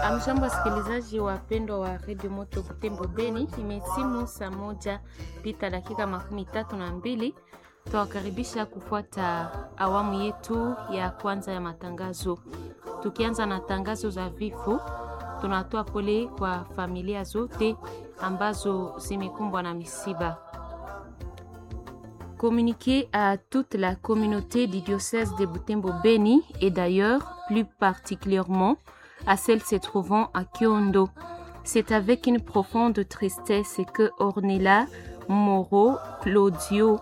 Amjambo, wasikilizaji wapendwa wa redio Moto Butembo Beni, imetimu saa moja pita dakika makumi tatu na mbili. Twawakaribisha kufuata awamu yetu ya kwanza ya matangazo. Tukianza na tangazo za vifo, tunatoa pole kwa familia zote ambazo zimekumbwa na misiba. Communiquer à toute la communauté du diocèse de Butembo-Beni et d'ailleurs plus particulièrement à celles se trouvant à Kyondo. C'est avec une profonde tristesse que Ornella Moro, Claudio,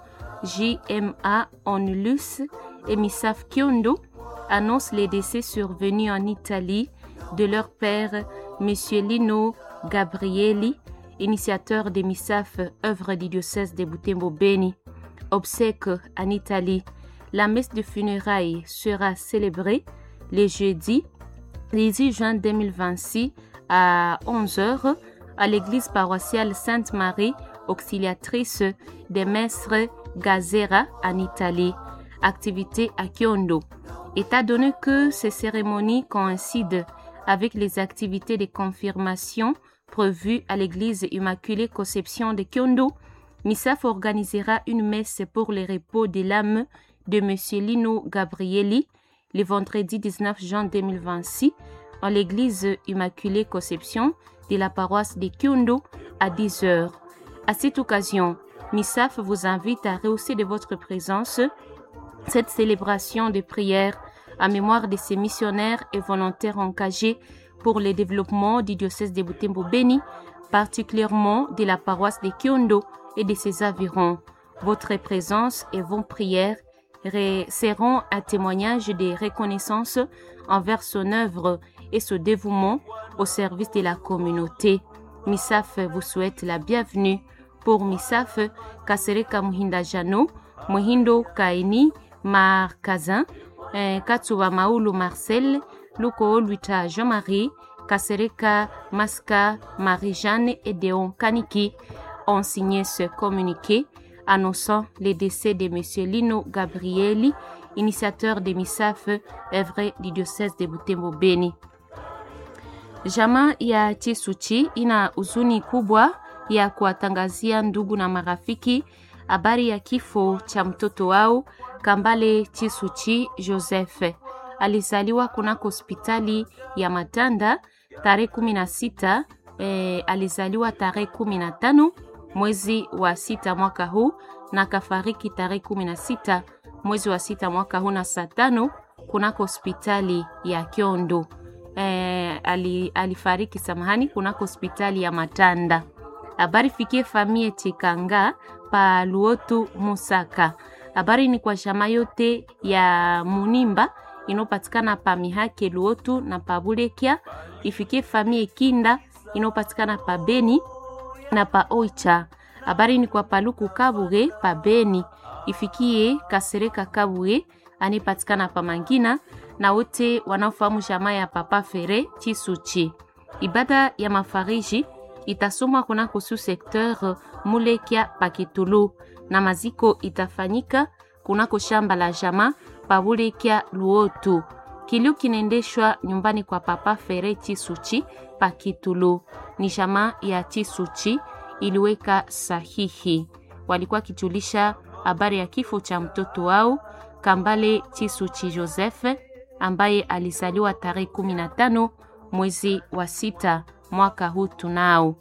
JMA Onlus et Misaf Kyondo annoncent les décès survenus en Italie de leur père, M. Lino Gabrielli, initiateur des MISAF, œuvre du diocèse de Butembo-Beni. Obsèques en Italie. La messe de funérailles sera célébrée le jeudi 18 juin 2026 à 11h à l'église paroissiale Sainte-Marie, auxiliatrice des maîtres Gazera en Italie. Activité à Kyondo. État donné que ces cérémonies coïncident avec les activités de confirmation prévues à l'église Immaculée Conception de Kyondo, MISAF organisera une messe pour le repos de l'âme de M. Lino Gabrielli le vendredi 19 juin 2026 en l'église Immaculée Conception de la paroisse de Kyondo à 10 heures. À cette occasion, MISAF vous invite à rehausser de votre présence cette célébration de prière à mémoire de ces missionnaires et volontaires engagés pour le développement du diocèse de Butembo-Beni, particulièrement de la paroisse de Kyondo et de ses environs. Votre présence et vos prières seront un témoignage de reconnaissance envers son œuvre et son dévouement au service de la communauté. MISAF vous souhaite la bienvenue. Pour MISAF, Kasereka Muhinda Jano, Muhindo Kaini Markazin, Katsuwa Maulu Marcel, Luko Luita Jean-Marie, Kasereka Maska Marie-Jeanne et Deon Kaniki ont signé ce communiqué annonçant le décès de M. Lino Gabrielli, initiateur de MISAF, œuvre du diocèse de Butembo Beni. Jamaa ya Chisuchi ina huzuni kubwa ya kuwatangazia ndugu na marafiki habari ya kifo cha mtoto wao Kambale Chisuchi Joseph. Alizaliwa kunako hospitali ya Matanda tarehe 16 eh, alizaliwa tarehe 15 mwezi wa sita mwaka huu na kafariki tarehe kumi na sita mwezi wa sita mwaka huu na saa tano kunako hospitali ya Kyondo. E, ali, alifariki samahani kunako hospitali ya Matanda. Habari fikie famie Chikanga pa Luotu Musaka. Habari ni kwa shama yote ya Munimba inopatikana pa Mihake Luotu na pa Bulekia. Ifikie famie Kinda inopatikana pa Beni na pa Oicha. Habari ni kwa Paluku Kabuge pa Beni, ifikie Kasereka Kabuge anipatikana pa Mangina na wote wanaofahamu jamaa ya Papa Fere Chisuchi. Ibada ya mafariji itasomwa kunako su sekteur Mulekia Pakitulu na maziko itafanyika kunako shamba la jamaa pa Bulekia Luotu. Kilio kinaendeshwa nyumbani kwa Papa Fere Chisuchi Pakitulu. Ni jamaa ya Chisuchi iliweka sahihi. Walikuwa kijulisha habari ya kifo cha mtoto wao Kambale Chisuchi Joseph ambaye alizaliwa tarehe 15 mwezi wa sita mwaka huu tunao.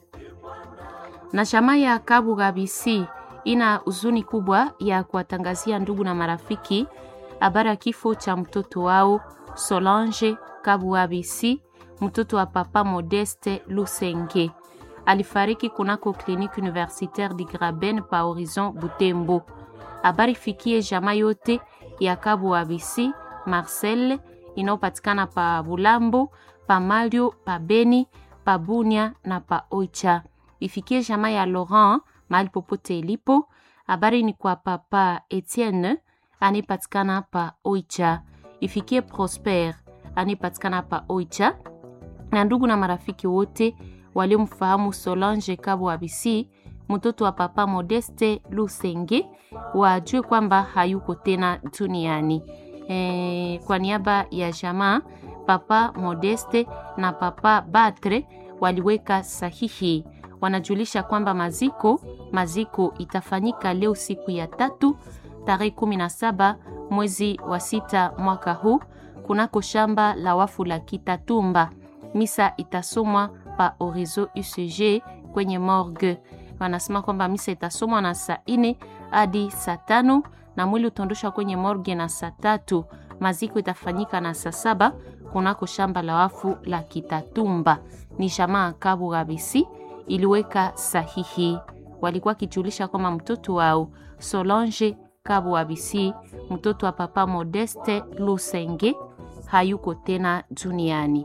Na jamaa ya Kabuga BC ina huzuni kubwa ya kuwatangazia ndugu na marafiki habari ya kifo cha mtoto wao Solange Kabuga BC, mtoto wa papa Modeste Lusenge alifariki kunako kliniki universitaire di Graben pa Horizon Butembo. Habari fikie jamaa yote ya Kabu Abisi Marcel inayopatikana pa Bulambo, pa Malio, pa Beni, pa Bunia na pa Oicha. Ifikie jamaa ya Laurent mahali popote ilipo. Habari ni kwa papa Etienne anayepatikana pa Oicha. Ifikie Prosper anayepatikana pa Oicha na ndugu na marafiki wote waliomfahamu Solange Kabo Abisi, mtoto wa papa Modeste Lusenge, wajue kwamba hayuko tena duniani. E, kwa niaba ya jamaa Papa Modeste na Papa Batre waliweka sahihi. Wanajulisha kwamba maziko maziko itafanyika leo siku ya tatu tarehe 17 mwezi wa sita mwaka huu kunako shamba la wafu la Kitatumba. Misa itasomwa pa Orizo UCG kwenye morgue. Wanasema kwamba misa itasomwa na saa ine hadi saa tano na mwili utaondoshwa kwenye morgue na saa tatu. Maziko itafanyika na saa saba kunako shamba la wafu la Kitatumba. Ni jamaa Kabu Gabisi iliweka sahihi. Walikuwa kijulisha kwamba mtoto wao Solange Kabu Abisi, mtoto wa Papa Modeste Lusenge, hayuko tena duniani.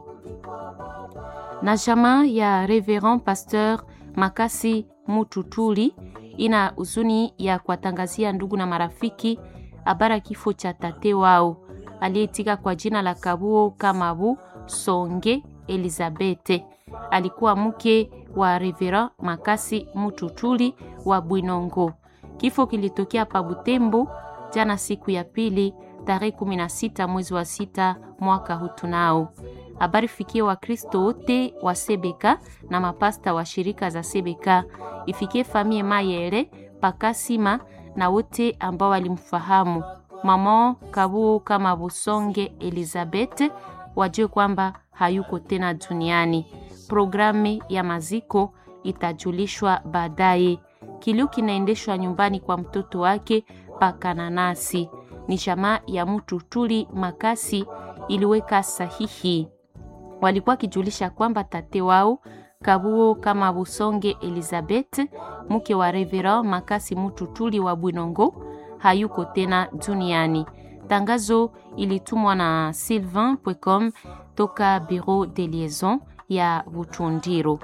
Na jamaa ya Reverend Pasteur Makasi Mututuli ina huzuni ya kuwatangazia ndugu na marafiki habara kifo cha tate wao aliyetika kwa jina la Kabuo Kamabu Songe Elizabete. Alikuwa mke wa Reverend Makasi Mututuli wa Bwinongo. Kifo kilitokea pa Butembo jana siku ya pili tarehe 16 mwezi wa sita mwaka huu tunao. Habari fikie Wakristo wote wa Sebeka na mapasta wa shirika za Sebeka, ifikie famie Mayere Pakasima na wote ambao walimfahamu mama Kabuo kama Busonge Elizabeth, wajue kwamba hayuko tena duniani. Programu ya maziko itajulishwa baadaye. Kilio kinaendeshwa nyumbani kwa mtoto wake Pakananasi. Ni jamaa ya mtu tuli Makasi iliweka sahihi. Walikuwa wakijulisha kwamba tate wao Kabuo kama Busonge Elizabeth, mke wa Reverend Makasi Mututuli wa Bwinongo, hayuko tena duniani. Tangazo ilitumwa na Sylvain Pwecom toka Bureau de Liaison ya Butundiro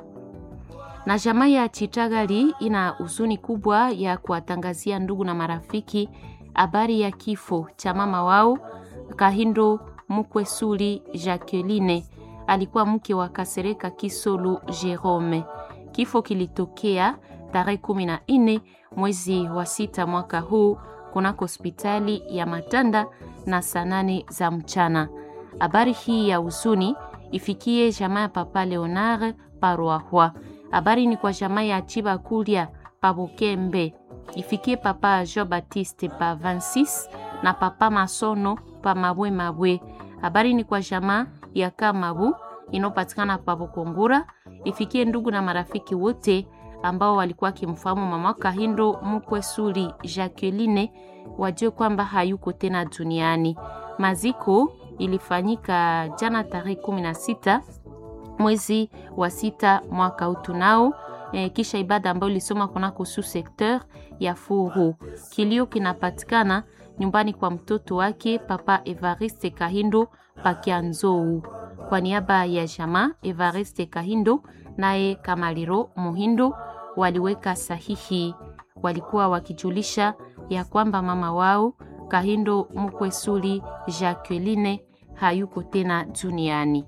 na jamaa ya Chitagali ina huzuni kubwa ya kuwatangazia ndugu na marafiki habari ya kifo cha mama wao Kahindo Mukwesuli Jacqueline, alikuwa mke wa Kasereka Kisolu Jerome. Kifo kilitokea tarehe kumi na nne mwezi wa sita mwaka huu kunako hospitali ya Matanda na saa nane za mchana. Habari hii ya huzuni ifikie jamaa ya Papa Leonard Parwahwa. Habari ni kwa jamaa ya Chiba Kulia pa Bukembe, ifikie papa Jean Baptiste pa 26 na papa Masono pa Mabwe Mabwe. Habari ni kwa jamaa ya Kamabu inayopatikana pa Bukungura, ifikie ndugu na marafiki wote ambao walikuwa wakimfahamu mama Kahindo Mukwesuli Jacqueline, wajue kwamba hayuko tena duniani. Maziko ilifanyika jana tarehe 16 mwezi wa sita mwaka utunao e, kisha ibada ambayo ilisoma kunako su sekteur ya Furu. Kilio kinapatikana nyumbani kwa mtoto wake Papa Evariste Kahindo Pakianzou. Kwa niaba ya jamaa Evariste Kahindo naye Kamaliro Muhindo waliweka sahihi, walikuwa wakijulisha ya kwamba mama wao Kahindo Mukwesuli Jacqueline hayuko tena duniani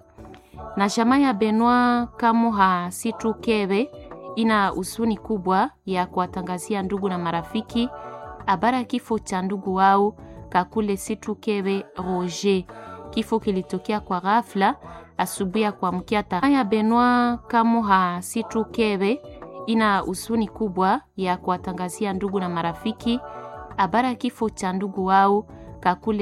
na jamaa ya Benoit Kamuha Situkebe ina huzuni kubwa ya kuwatangazia ndugu na marafiki habari ya kifo cha ndugu wao Kakule Situkebe Roger. Kifo kilitokea kwa ghafla asubuhi ya kuamkia. Jamaa ya Benoit Kamuha Situkebe ina huzuni kubwa ya kuwatangazia ndugu na marafiki habari ya kifo cha ndugu wao Kakule